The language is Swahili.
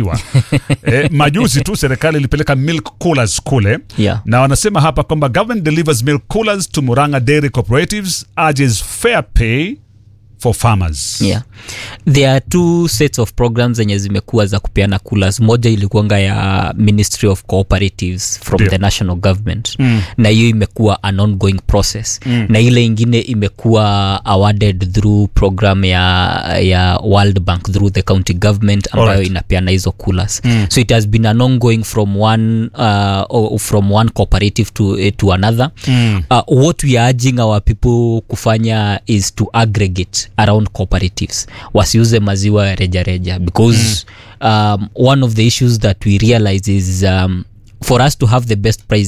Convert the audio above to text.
maziwa eh, majuzi tu serikali ilipeleka milk coolers kule Yeah. na wanasema hapa kwamba government delivers milk coolers to Muranga Dairy Cooperatives urges fair pay for farmers yeah. there are two sets of programs zenye zimekuwa za kupeana coolers moja ilikuanga ya ministry of cooperatives from Ndio. the national government mm. na hiyo imekuwa an ongoing process mm. na ile ingine imekuwa awarded through program ya, ya world bank through the county government ambayo Alright. inapeana hizo coolers mm. so it has been an ongoing from one, uh, or from one cooperative to, eh, to another mm. uh, what we are urging our people kufanya is to aggregate around cooperatives wasiuze maziwa reja reja because mm. um, one of the issues that we realize is um, for us to have the best price